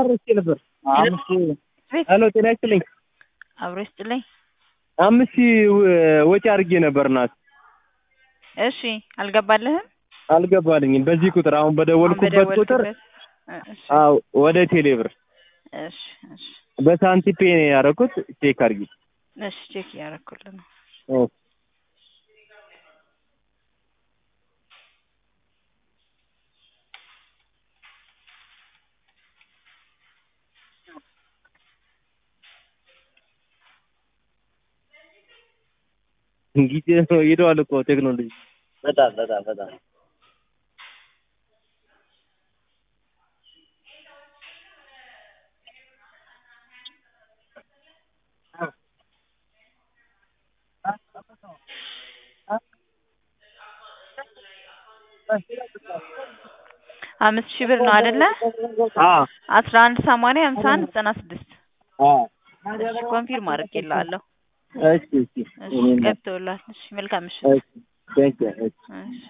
ረስቼ ነበር። አምስት ሄሎ ጤና ይስጥልኝ። አብሮ ይስጥልኝ። አምስት ሺህ ወ- ወጪ አድርጌ ነበር ናት እሺ አልገባልህም? አልገባልኝም። በዚህ ቁጥር አሁን አሁን በደወልኩበት ቁጥር በደወልክበት? እ- እሺ አዎ ወደ ቴሌ ብር እሺ እሺ በሳንቲፔ ነው ያደረኩት። ቼክ አድርጊ። እሺ ቼክ እያደረኩልህ ነው። ኦ፣ እንግዲህ ሄደዋል እኮ ቴክኖሎጂ በጣም በጣም በጣም አምስት ሺህ ብር ነው አይደለ? አ አስራ አንድ ሰማንያ ሀምሳ አንድ ዘጠና ስድስት አ እሺ ኮንፊርም አድርጌልሃለሁ። እሺ እሺ እሺ ገብቶልሃል። እሺ መልካም ምሽት። እሺ ቴንክ ዩ እሺ